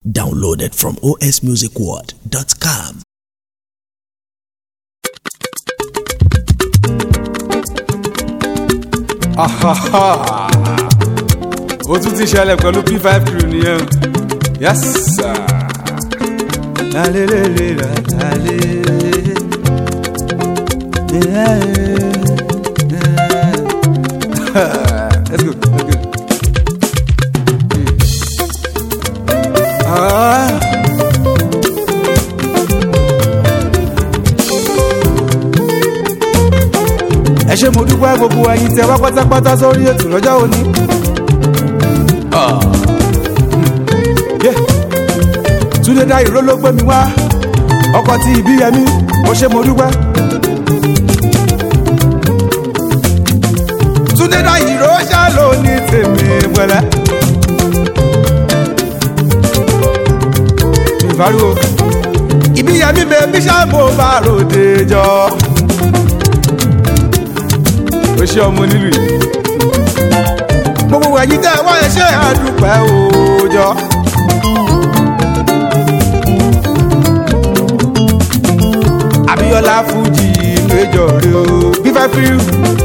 Downloaded from osmusicworld.com. ó tún ti ṣẹlẹ̀ pẹ̀lú p5 crew nìyẹn yes sir. Lalelele, lalele. Yeah, yeah. Let's go, let's go. Ah. ẹ ṣe mo dúpẹ́ gbogbo ẹyin tẹ wá pátápátá sórí ètò lọ́jọ́ òní. Yeah. Túndé dá ìró ló gbé mi wá ọkọ̀ tí ìbí yẹmí mo ṣe mo dúpẹ́. Túndé dá ìró ṣá ló ní tèmi pẹ̀lẹ́. ìfariwo ìbí yẹmí bèbí ṣá mo bá ròde jọ. ó ṣe ọmọ nílùú yìí. gbogbo ẹ̀yin tẹ́ ẹ wá ẹ ṣe àdúpẹ́ òòjọ́. Abíọ́lá Fújì péjọ rẹ o fífẹ́ fírí.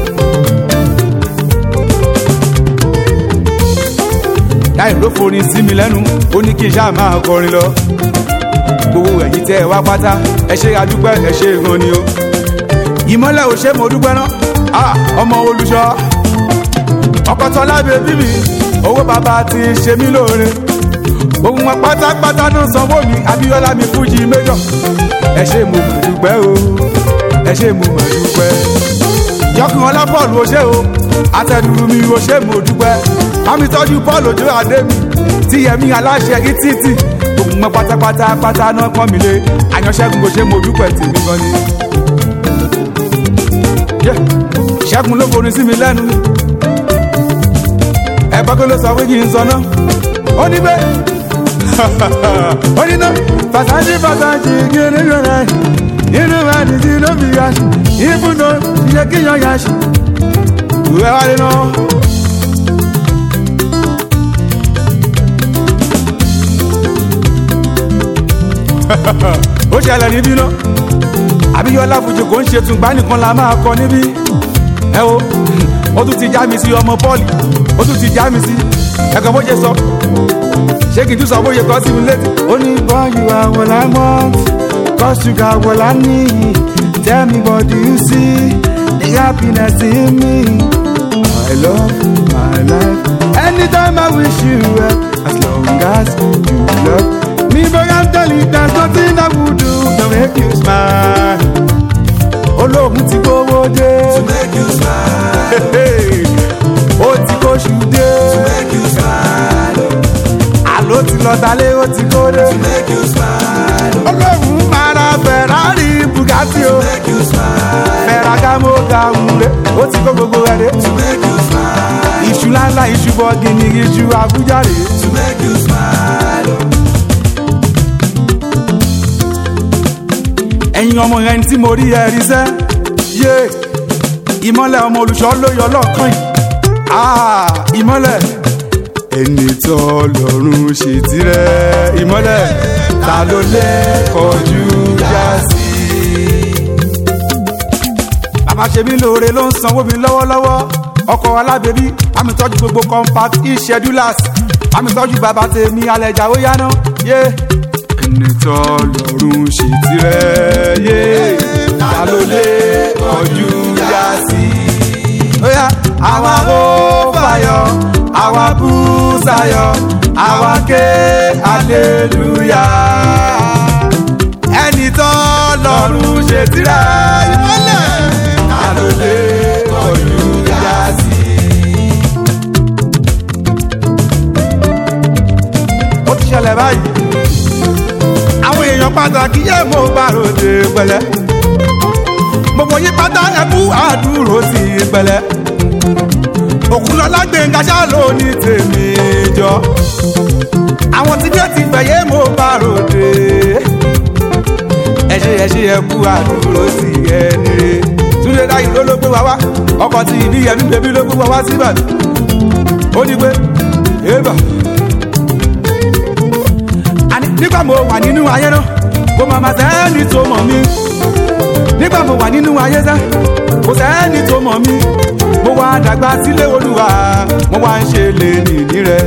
láì ló forin sí mi lẹ́nu ó ní kí n ṣáà máa kọrin lọ. gbogbo ẹ̀yin tẹ́ ẹ wá pátá ẹ ṣe àdúpẹ́ ẹ ṣe gan ni o. ìmọ́lẹ̀ ò ṣe mo dúpẹ́ náà Ah, ọmọ olùṣọ́ ọkọ̀tọ̀ lábẹ́ bíbí owó bàbá ti ṣe mí lóore ohun wọn pátápátá ló sanwó mi Abíọ́lá mi Fújì méjọ ẹ ṣe mo mọ̀ dúpẹ́ o ẹ ṣe mo mọ̀ dúpẹ́ yọkùn ọlọ́pọ̀lù o ṣe o àtẹnudù mi o ṣe mo dúpẹ́ bámi tọ́jú Paul Ojo adé mi tí yẹmi aláṣẹ ìtìtì ohun wọn pátápátá pátá náà pọ́n mi lé àyànṣẹ́gun o ṣe mo dúpẹ́ tèmi gan ni. Yeah ṣẹ́gun ló forin sí mi lẹ́nu ẹ̀gbọ́n kí ló sọ pé kí n sọ náà ó ní bẹ́ẹ̀ ó ní náà fàṣájì fàṣájì kiri rẹ̀ inú wa ní ti ló fi yàṣì ìfúnná ìyẹ kí yan yàṣì ìwé wa nínú. ó ṣẹlẹ̀ níbí náà Abíọ́lá Fújì kò ń ṣe tùgbà nìkan la máa kọ níbí ẹ o ó tún ti já mi sí ọmọ bọ́ọ̀lì ó tún ti já mi sí ẹ̀kọ́ bó ṣe sọ ṣé kìí tún sọ bó ṣe kọ́ sí mi létí. ó ní bọ́ọ̀lù àwọn làwọn cause you got what I need tell me what do you see the happiness in me I love my life anytime I wish you well as long as you love me but I'm telling you there's nothing I would do to make you smile olóhùn ti gbówó dé. to make you smile. ó ti kóṣù dé. to make you smile. àló ti lọ dalé ó ti kóde. to make you smile. olóhùn máa ra Ferrari Bugatti o. to make you smile. Ferragamo ga wúre ó ti kó gbogbo ẹ̀ dé. to make you smile. iṣu ńláńlá iṣu bọ́gìnì iṣu Àbújá rè é. to make you smile. ẹ̀yin ọmọ yẹn tí mo rí ẹ rí sẹ́ yé ìmọ́lẹ̀ ọmọ olùṣọ́ ló yọ lọ́ọ̀kan yìí Ah, ìmọ́lẹ̀ ẹni tó lọ́rùn ṣe tirẹ̀ ìmọ́lẹ̀ ta ló lè kọjú já sí. bàbá ṣe mí lóore ló ń sanwó mi lọ́wọ́lọ́wọ́ ọkọ̀ alábẹ́bí bámi tọ́jú gbogbo compact e-schedulers bámi tọ́jú bàbá tèmi alẹ́ ìjà ó yáná yé. ẹni tó lọ́rùn ṣe tirẹ̀ yé ta ló lè kọjú já sí. Oya, àwa ó fàyọ àwa bú sáyọ àwa ké aleluya. ẹni tó lọ́rùn ṣe tirẹ̀ ìmọ́lẹ̀ ta ló lè kọjú já sí. ó ti ṣẹlẹ̀ báyìí àwọn èèyàn pàtàkì yẹ mo bá ròde pẹ̀lẹ́ gbogbo yí pátá ẹkú àdúró sí pẹ̀lẹ́ òkúlọlá gbẹngà ṣá ló ní tèmi jọ àwọn tí bẹ́ẹ̀ ti fẹ̀yẹ́ mo bá ròde ẹ ṣe ẹ ṣe ẹkú àdúró sí ẹni re túnde dáyìí ló ló gbé wa wá ọkọ̀ tí ìbí yẹmí bèbí ló gbé wa wá síbàdàn ó ní pé ébà nígbà mo wà nínú ayé náà kò má má sẹ́ni tó mọ̀ mí nígbà mo wà nínú ayé sẹ́ kò sẹ́ni tó mọ̀ mí mo wá dàgbà sílé olúwa mo wá ń ṣe lè nìní rẹ.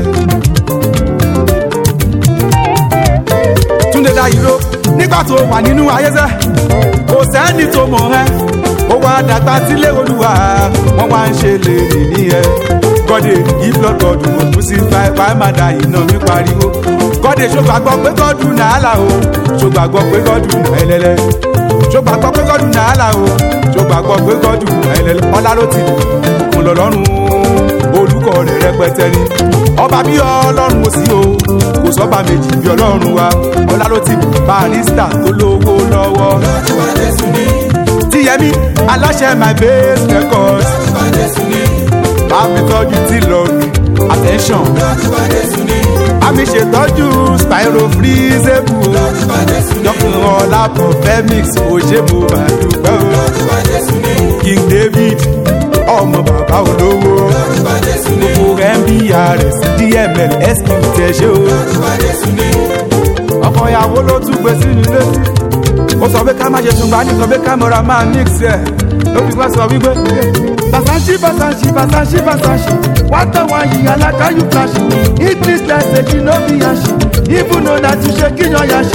túnde dá ìró nígbà tó wà nínú ayé sẹ́ kò sẹ́ni tó mọ̀ ẹ́ mo wá dàgbà sílé olúwa mo wá ń ṣe lè nìní ẹ. gọ́dẹ̀ ìflọ́gọ́dù mo kú sí fáìfá má da iná mi pariwo gọ́dẹ̀ ṣògbàgbọ́ pé gọ́dù nàálà o ṣògbàgbọ́ pé gọ́dù nàálẹ́lẹ́ ṣògbàgbọ́ pé gọ́dù nàálà o ṣògbàgbọ́ pé gọ́dù nàálẹ́lẹ́ ọlá ló ti òkun lọ́lọ́run olùkọ́ rẹ̀ rẹpẹtẹ ni ọba bí ọlọ́run ó sí o kò sọ́ba méjì bí ọlọ́run wa ọlá ló ti barista tó lówó lọ́wọ́ Lọ́jọ́ Jésù ní, tíyẹmí aláṣẹ my base records lọ́jọ́ Jésù ní, bá mi tọ́jú tí lọ́ọ̀rì attention lọ́jọ́ Jésù ní, bá mi ṣètọ́jú spyro freezable lọ́jọ́ Jésù ní, dọ́kun ọlá profemix òṣèbò màdùgbẹ́ o lọ́jọ́ Jésù ní, king david ọmọ bàbá olówó lọ́jọ́ Jésù ní, gbogbo mbrs dml sq tẹ̀sẹ̀ o lọ́jọ́ Jésù ní, ọkọ ìyàwó ló tún gbé sí mi létí ó sọ pé ká má ṣe tùǹgbà nìkan pé kámẹ́rà máa mix ẹ̀ ló fi wá sọ wípé. Basashi basashi basashi basashi wata wa yi alaka you flash English language no be yashi even though na tu shake your yashi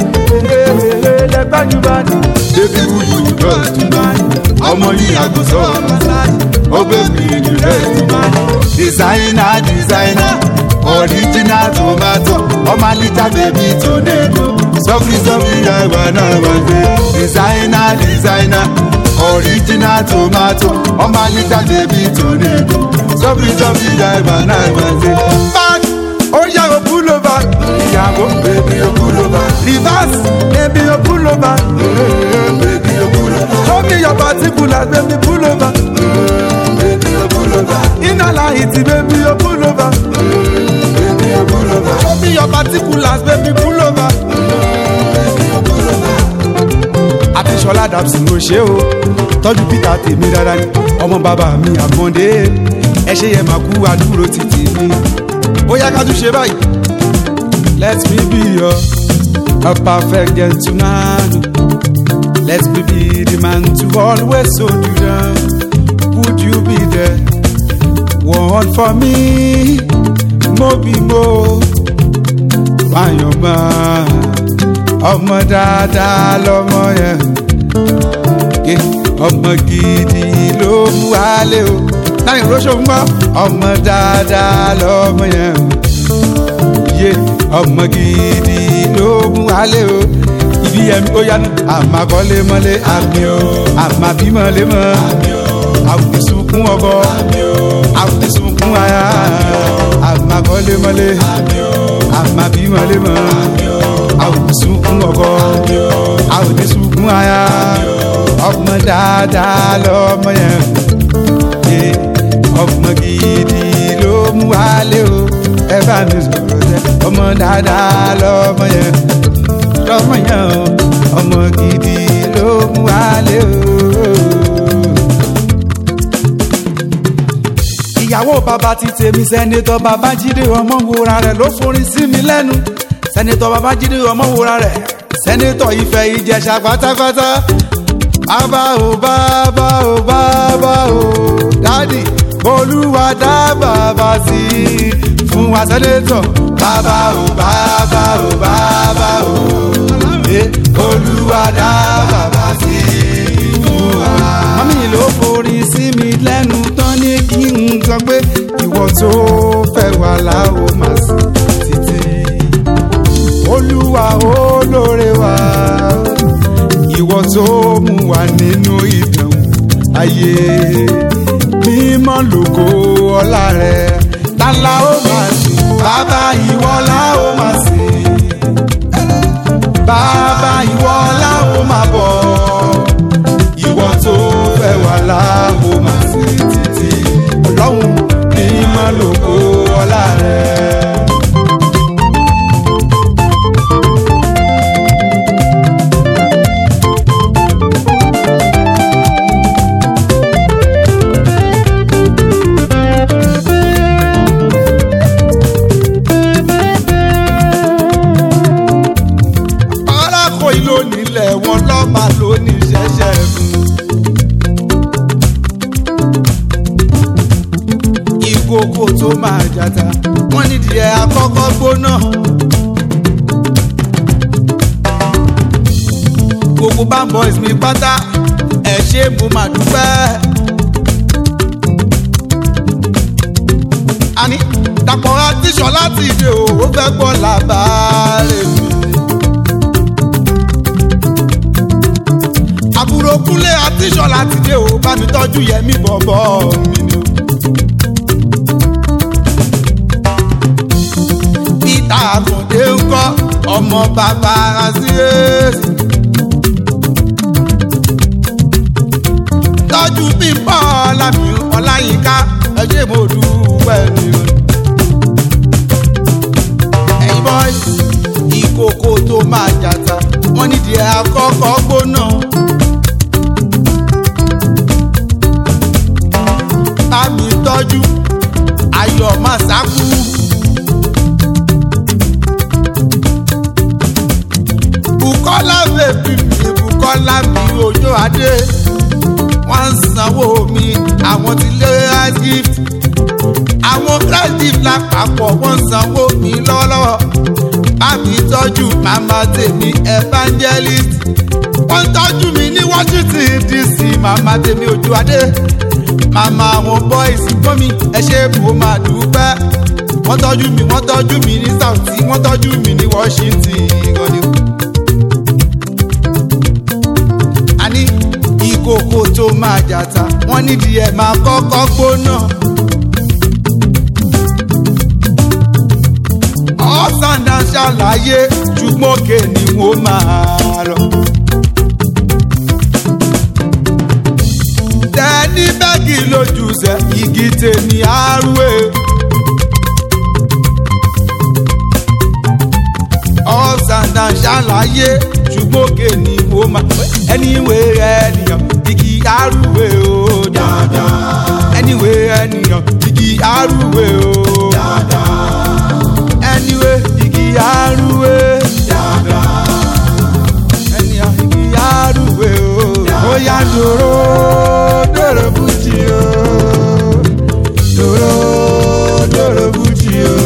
lẹgbẹ́ you bad. Baby who you got to buy ọmọ yìí àgùsọ̀ ọgbẹ́ mi ni bẹ́ẹ̀. Designer designer original tomato ọmọ alita baby tornado sọ́kì sọ́kì yàgbà náà wà gbé. Designer designer original tomato ọmọ alita baby tornado sọ́kì sọ́kì yàgbà náà wà gbé. Back ó yàgò pullover ìyàwó baby ó pullover reverse baby ó pullover baby ó pullover show me your particulars baby pullover baby ó pullover inner light baby ó pullover baby ó pullover show me your particulars baby pullover baby ó pullover. Adéṣọlá dàbsí ló ṣe o tọ́jú Peter tèmi dára ni ọmọ bàbá mi àkàndé ẹ ṣe yẹ máa kú àdúró títì mi ó yá ká tún ṣe báyìí. let me be your a perfect gentleman let me be the man to always hold you down would you be there one for me mo bí mo wáyọ̀ máa ọmọ dáadáa lọmọ yẹn ké ọmọ gidi ló mú wálé o láyé rọ́ṣọ́ ń gbọ́ ọmọ dáadáa lọmọ yẹn yé ọmọ gidi ló mú wálé o ibi ẹ̀mí ó yánu àmàkọ́lé mọ́lé àmì o àmàbímọ́lé mọ́ àwùsùnkún ọkọ àwùsùnkún aya àmàkọ́lé mọ́lé àmàbímọ́lé mọ́ àwùsùnkún ọkọ àwùsùnkún aya ọmọ dáadáa lọmọ yẹn yé ọmọ gidi ló mú wálé o ẹ bá mi sọ̀rọ̀ jẹ́ ọmọ dáadáa lọmọ yẹn lọmọ yẹn o ọmọ gidi ló mú wálé o. ìyàwó bàbá ti tèmi sẹ́nitọ́ babájídé ọmọ wúra rẹ̀ ló forin sí mi lẹ́nu sẹ́nitọ́ babájídé ọmọ wúra rẹ̀ sẹ́nitọ́ ìfẹ́ ìjẹ̀ṣà pátápátá bàbá o bàbá o bàbá o dádì olúwa dá bàbá sí i fún wa sẹ́nitọ́ bàbá o bàbá o bàbá o eh, olúwa dá bàbá sí i fún wa. mọ́mí ló forin sí mi lẹ́nu tán ní kí n sọ pé ìwọ tó fẹ́ wà láwo màá sí títí olúwa olóore wa ìwọ tó mú wa nínú ìdánwò ayé mímọ́ lógo ọlá rẹ tálá ó máa sìn bàbá ìwọ la ó máa sìn bàbá ìwọ la ó máa bọ̀ ìwọ tó fẹ́ wà láwo máa sìn títí ọlọ́run mímọ́ lógo ọlá rẹ. jata wọ́n nídìí ẹ̀ àkọ́kọ́ gbóná. gbogbo band boys mi pátá ẹ ṣé mo máa dúpẹ́. àní dàpọ̀ àtìṣọ́ láti ìdè o ó fẹ́ gbọ́ làbárẹ̀ mi. àbúrò kúnlé àtìṣọ́ láti ìdè o bá mi tọ́jú yẹmí bọ̀bọ̀ mi ni o. peter àkàndé ń kọ́ ọmọ bàbá àṣìyèsí. tọ́jú bímbọ́ lámì ọláyínká ẹ ṣé mo dúpẹ́ ni o. ẹ̀yin boys ìkòkò tó máa jàta wọ́n nídìí ẹ̀ àkọ́kọ́ gbóná. bá mi tọ́jú ayọ̀ máa sákú. bukola bèbí mi bukola mi ojú adé wọ́n ń sanwó mi àwọn ti lé gift àwọn gift lápapọ̀ wọ́n ń sanwó mi lọ́wọ́lọ́wọ́ bá mi tọ́jú màmá tèmi evangelist wọ́n ń tọ́jú mi ní washington dc màmá tèmi ojú adé màmá àwọn boys gbọ́mi ẹ ṣé mo máa dúpẹ́ wọ́n tọ́jú mi wọ́n tọ́jú mi ní south wọ́n tọ́jú mi ní washington ìrọ̀lẹ́. àní ìkòkò tó máa jàta wọ́n nídìí ẹ̀ máa kọ́kọ́ gbóná. ọ̀sán-dá ṣàlàyé ṣùgbọ́n òkè ni wọ́n máa lọ. tẹ́ni bẹ́ẹ̀gì lójú sẹ́ igi tèmi àrùwé. ọ̀sán-dá ṣàlàyé ṣùgbọ́n òkè ni wọ́n máa ẹniwé ènìyàn igi arúgbó o dáadáa ẹniwé ènìyàn igi arúgbó o dáadáa ẹniwé igi arúgbó dáadáa ẹniwé igi arúgbó o ó yá dòró dòró bùjì o dòró dòró bùjì o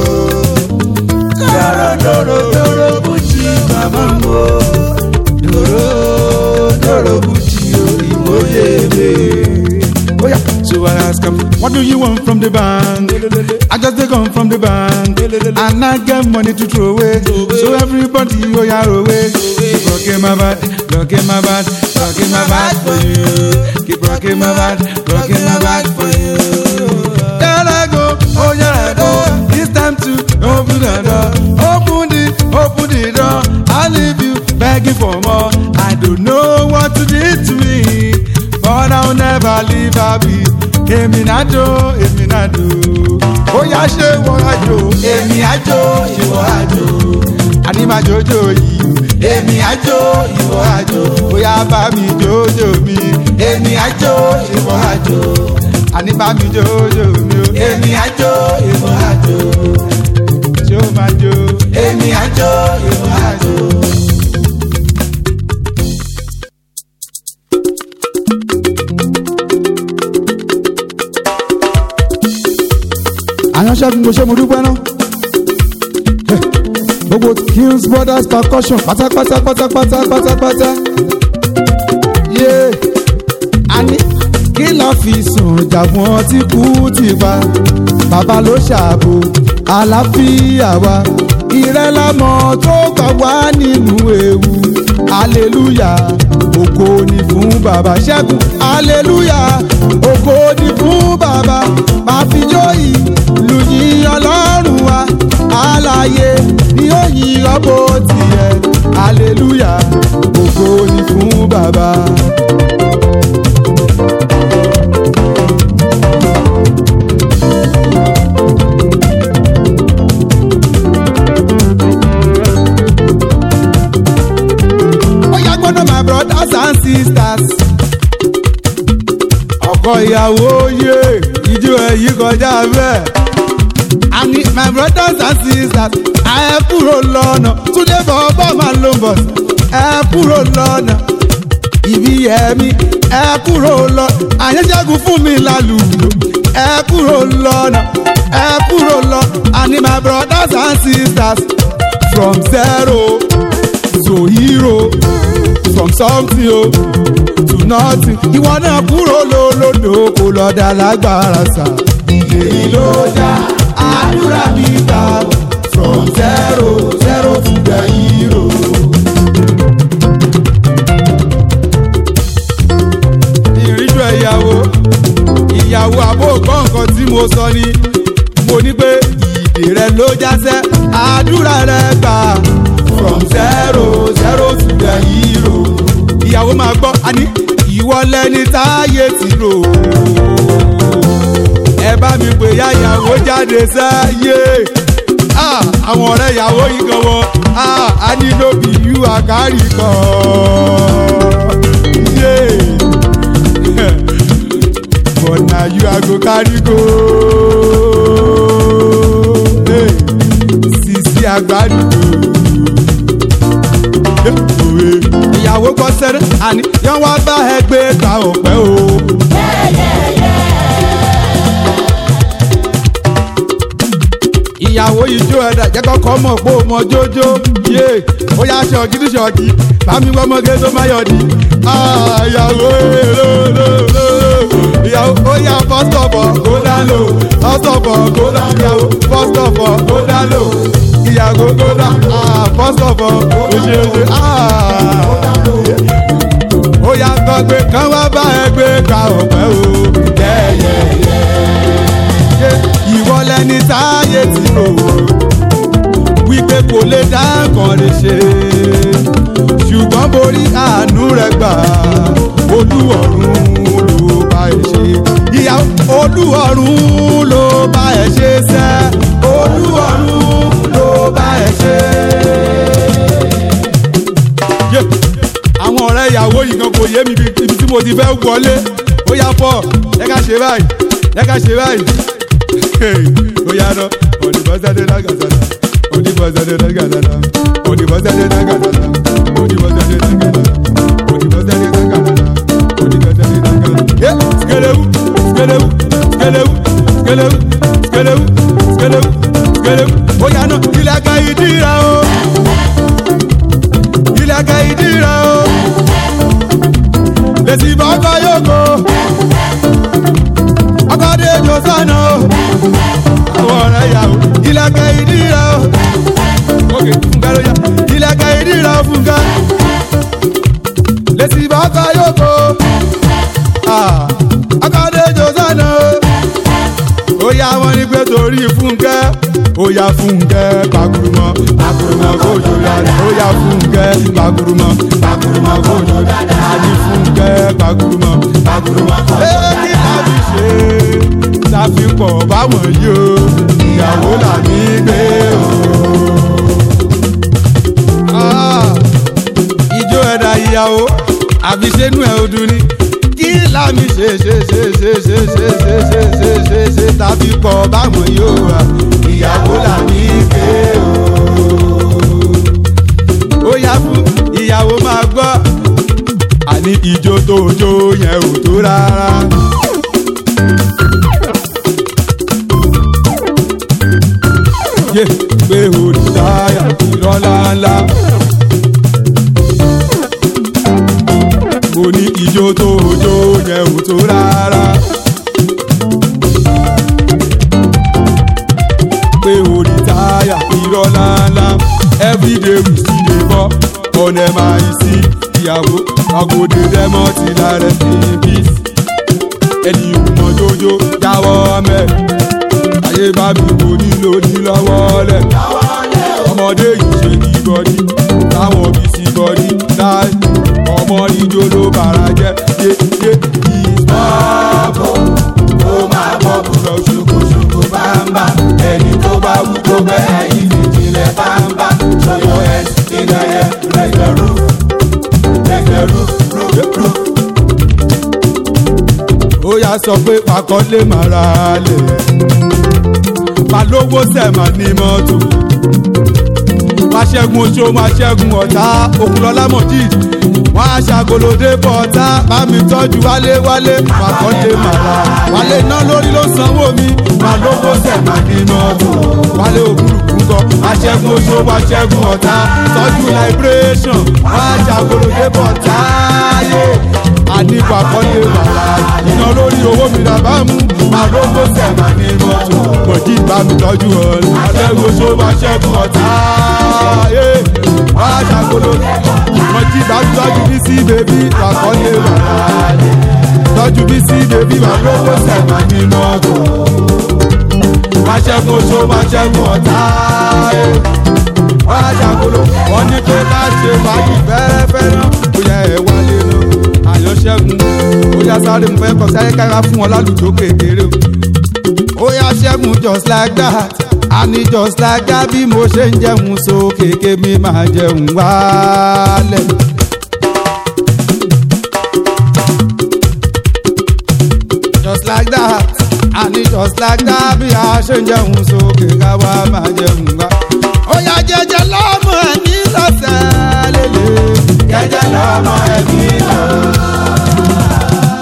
dòró dòró dòró bùjì màmá mo dòró dòrò bùtì òyìnbóyè mi. Oh yeah. So I ask him, what do you want from the bank? I just take on from the bank. And I get money to throw away. So everybody, oh yeah, away. Keep rocking my bad, rocking my bad, rocking my bad for you. Keep rocking my bad, rocking my bad for you. There I go, oh yeah I go. It's time to open the door. Open the, open the door. I leave you begging for more. I don't know what to do to me, but I'll never leave her be. Èmi náà jó, èmi náà jó. Ó yá ṣé wọ́n á jó. Èmi á jó, ìwọ á jó. Àní máa jójó yìí. Èmi á jó, ìwọ á jó. Ó yá bá mi jójó mi. Èmi á jó, ìwọ á jó. Àní bá mi jójó mi o. Èmi á jó, ìwọ á jó. Ṣé o máa jó? Èmi á jó, ìwọ á jó. àyànṣẹ́gun kò ṣe mo dúpẹ́ náà. gbogbo kills brothers percussion pátápátá pátápátá pátápátá. yé àní kí la fi sùn jàgbọ́n ọtí kú ti pa bàbá ló ṣàbò àlàáfíà wa ìrẹ́lámọ̀ tó gbà wá nínú ewu hallelujah ògo ni fún bàbá ṣẹ́gun hallelujah ògo ni fún bàbá máa fi jó ìlú yìn ọlọ́run wa àlàyé ni ó yìn ọ́bọ̀ tiẹ̀ hallelujah ògo ni fún bàbá. Oya gbọ́dọ̀ my brothers and sisters. Ọkọ ìyàwó yé ijó ẹ̀yí kọjá bẹ́ẹ̀. Àní my brothers and sisters ẹ kúrò lọ́nà Túndé bọ̀bọ̀ máa ló ń bọ̀ ẹ kúrò lọ́nà. Ibi ẹ̀mí ẹ kúrò lọ àyẹ̀ṣẹ́gun fún mi lálùlù ẹ kúrò lọ́nà. ẹ kúrò lọ àní my brothers and sisters from zero to hero from something o to nothing ìwọ náà kúrò lólódò kò lọ dá lágbára sá. èyí ló dá àdúrà mi gbà from zero zero to the hero. ìrìnjọ ìyàwó ìyàwó àbò gbọ́ nǹkan tí mo sọ ni mo ní pé ìdè rẹ ló jásẹ́ àdúrà rẹ gbà from zero zero to the hero. ìyàwó máa gbọ́ àní ìwọ lẹni táyé ti rò ẹ bá mi pè ya ìyàwó jáde sáyé Ah, àwọn ọ̀rẹ́ ìyàwó yìí gan wọn Ah, a ní lóbi yú àkárí kan. Yeah. but na you i go carry go. Hey, sisi agbádùn. ìyàwó kọ sẹ́rẹ́ àní yẹn wá bá ẹgbẹ́ ta ọ̀pẹ́ o. ìyàwó ijó ẹ̀dá jẹ́ kọ́kọ́ mọ̀ pé ó mọ jójó yé ó yá ṣọ̀kì ní ṣọ̀kì bámi wọ́n mọ́gé tó má yọ̀ di. Ah, ìyàwó lóòlóòló ìyàwó ó yá first of all kó dá lò first of all kó dá ìyàwó first of all kó dá lò ìyàwó kó dá ah, first of all ó ṣe é ṣe ah. ó yá gbọ́ pé kán wá bá ẹgbẹ́ ka ọ̀pẹ́ o. yẹ́yẹ́yẹ́ ìwọ lẹni táyé ti rò wípé kò lè dá nǹkan lè ṣe ṣùgbọ́n borí àánú rẹ gbà olúwọ̀run ló bá ẹ ṣe ìyá olúwọ̀run ló bá ẹ ṣe sẹ́ olúwọ̀run ló bá ẹ ṣe. Yeah àwọn ọ̀rẹ́ ìyàwó yìí kan kò yé mi ibi tí mo ti fẹ́ wọlé ó yá pọ̀ ẹ ká ṣe báyìí ẹ ká ṣe báyìí ó yá lọ òdìbọ́sẹ́dé lágàdàdà òdìbọ́sẹ́dé lágàdàdà òdìbọ́sẹ́dé lágàdàdà òdìbọ́sẹ́dé lágàdàdà òdìbọ́sẹ́dé lágàdàdà òdìbọ́sẹ́dé lágàdàdà. yé sikelewu sikelewu sikelewu sikelewu sikelewu sikelewu sikelewu ó yá náà ilé aka ìdíra o ilé aka ìdíra o lèsì bọ́kọ yóò kó ọkọ̀dé jọ sánà o àwọn ọ̀rẹ́ yàwó ìlẹ̀kẹ̀ ìdíra o òkè fúnkẹ́ ló yá ìlẹ̀kẹ̀ ìdíra o fúnkẹ́ lèsì bọ́kọ yóò kó ọkọ̀dé jọ sánà o ó yá wọn ní pé torí fúnkẹ́ ó yá fúnkẹ́ pàkúrúmọ́ pàkúrúmọ́ kójú dáadáa ó yá fúnkẹ́ pàkúrúmọ́ pàkúrúmọ́ kójú dáadáa àní fúnkẹ́ pàkúrúmọ́ pàkúrúmọ́ kójú dáadáa. èyí láti ṣe ṣàfihàn báwọn yìí o ìyàwó là ní gbé o. Ah, ijó ẹ̀dá ìyàwó àbí sẹ́nu ẹ̀ ọdún ni kí lámì ṣe ṣe ṣe ṣe ṣe ṣe ṣe ṣe ṣe ṣe ṣe tàbí kọ báwọn yóò wá ìyàwó là ní gbé o. ó yá fún ìyàwó máa gbọ́ àní ijó tó jó yẹn ò tó rárá. yé pé olùdáyà ìrọ́lá ńlá. mo ní ijó tó jó yẹn ò tó rárá. pé olùdáyà ìrọ́lá ńlá. everyday we still dey bọ́ ọ̀nà máa yí sí ìyàwó àgòdè dẹ́mọ́ ti lára sí peace. ẹni ìwùmọ̀ jójó jáwọ́ mẹ́rin ayé bá mi kò nílò ní lọ́wọ́ lẹ̀. ọmọdé yìí ṣe kí gọdí táwọn bí sí gọdí láì ọmọ níjó ló bàrà jẹ́ yéyé ìsọ́ọ̀bù ó máa bọ́ bùrọ̀ ṣokoṣoko bámbá ẹni tó bá wú kó bẹ́ẹ̀ ìfìjìnlẹ̀ bámbá ṣọyọ ẹ̀ ìdáyẹ lẹ́gbẹ̀rú lẹ́gbẹ̀rú rúrú. ó yá sọ pé pàkọ́lé màrà lẹ̀ balówó sẹ̀mà ní mọ́tò. wá ṣẹ́gun oṣó wá ṣẹ́gun ọ̀tá òkúlọ́lá mọ̀jì wọ́n á ṣàgolódé bọ́ọ̀tà bá mi tọ́jú wálé wálé màkọ́dé màlá wálé iná lórí ló sanwó mi màá lówó sẹ̀mà nínú ọ̀tún wálé òkúrukú gan aṣẹ́gun oṣù aṣẹ́gun ọ̀tá tọ́jú liberation wọ́n á ṣàgolódé bọ́ọ̀tà yé àníkù àkọ́dé màlá iná lórí owó mi làbá mú màá lówó sẹ̀mà nínú ọ̀tún kòjí bá mi tọ́jú ọ̀rẹ́ aṣẹ́gun oṣù aṣẹ́gun ọ̀tá yé wọ́n á ṣàgolódé mọ̀jí bá tọ́jú bí sí bèbí àkọ́lé bàbá tọ́jú bí sí bèbí wà lówó sẹ̀mà nínú ọ̀gbọ̀n. máa ṣẹ́gun oṣó máa ṣẹ́gun ọ̀tá ẹ̀. wọ́n á ṣàkóló wọ́n ní pé ká ṣe fàájì fẹ́rẹ́fẹ́ náà ó yẹ ẹ̀ wálé náà. àyàn ṣẹ́gun ó yá sáré mo fẹ́ kọ́ sáré kára fún ọ lálùjọ kékeré o. ó yá ṣẹ́gun just like that àní just like that bí mo ṣe ń jẹun sókè kémi máa jẹun wálẹ̀. just like that àní just like that bí a ṣe ń jẹun sókè káwa máa jẹun wá. ó yá jẹjẹ lọ́mọ ẹ̀mí lọ́sẹ̀ lélẹ̀. jẹjẹ lọ́mọ ẹ̀mí lọ́sẹ̀.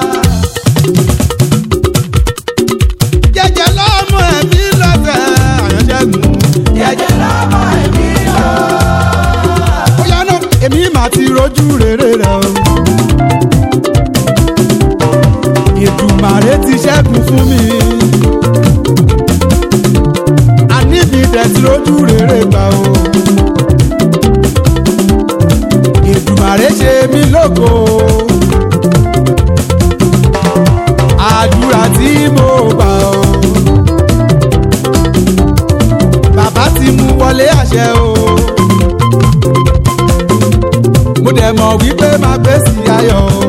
jẹjẹ lọ́mọ ẹ̀mí lọ́sẹ̀ àyànṣẹ́gun. jẹjẹ lọ́mọ ẹ̀mí lọ́sẹ̀. ó yá náà èmi máa ti rojú rere rẹ o. Èdùmàrè ti ṣẹ́gun fún mi. Àníbi tẹ̀sí lójú rere gbà o. Èdùmàrè ṣe mí lógo. Àdúrà tí mo gbà o. Bàbá ti mú wọlé àṣẹ o. Mo dẹ̀ mọ̀ wípé máa gbèsè ayọ̀ o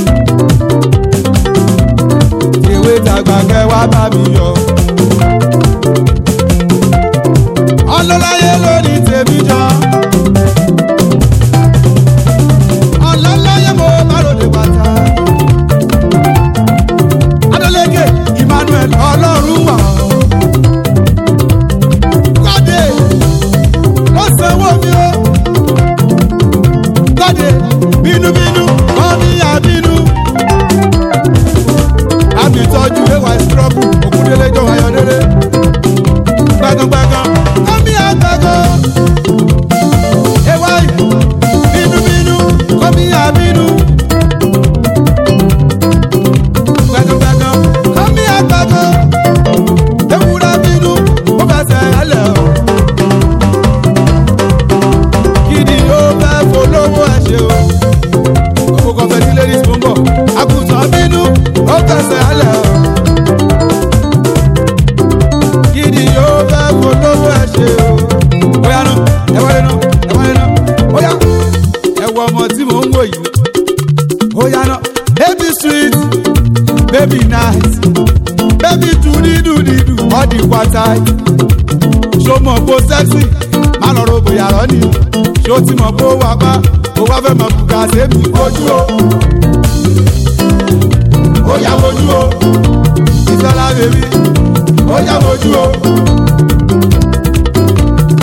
ìwé tàgbà kẹwàá bá mi yọ. ọlọ́láyé lórí tèmi jọ. ọlọ́láyé mo má lòdì pátá. Adeleke Emmanuel ọlọ́run wà. Kọ́dé ló sanwó mi o. Kọ́dé bínúbínú kọ́ ní àbínú àmì ìtọ́jú ewa ìsírọ́bù òkúndélé jọ ayọ̀délé gbẹ̀gàngbẹ̀gàn kọ́mí àgbẹ̀gàn ewa bínúbínú kọ́mí àbínú gbẹ̀gàngbẹ̀gàn kọ́mí àgbẹ̀gàn ewúrẹ́ bínú ó fẹsẹ̀ ẹlẹ̀ o kìdí ó fẹ́ polówó ẹ̀ ṣe o gbogbo kọfẹ́ tí ladies mú bọ̀ àgùntàn bínú ó fẹsẹ̀ ẹlẹ̀ o. Gidi yóò fẹ́ polówó ẹ̀ ṣe o. Bóyá nù, ẹ wọlé nù, ẹ wọlé nù. Bóyá ẹ wọ ọmọ tí mò ń wò yìí. Bóyá nù, baby sweet, baby nice, baby dùdídùdídù, ọ̀dì pátá. Ṣo mọ̀ bó sẹ́ksì, má lọ ro bòyá rọ́ ni. Ṣo ti mọ̀ bó wà pa, ó wá fẹ́ mọ̀ bùkà sẹ́mi ojú o ó yá wojú o ìsọlá bèbí ó yá wojú o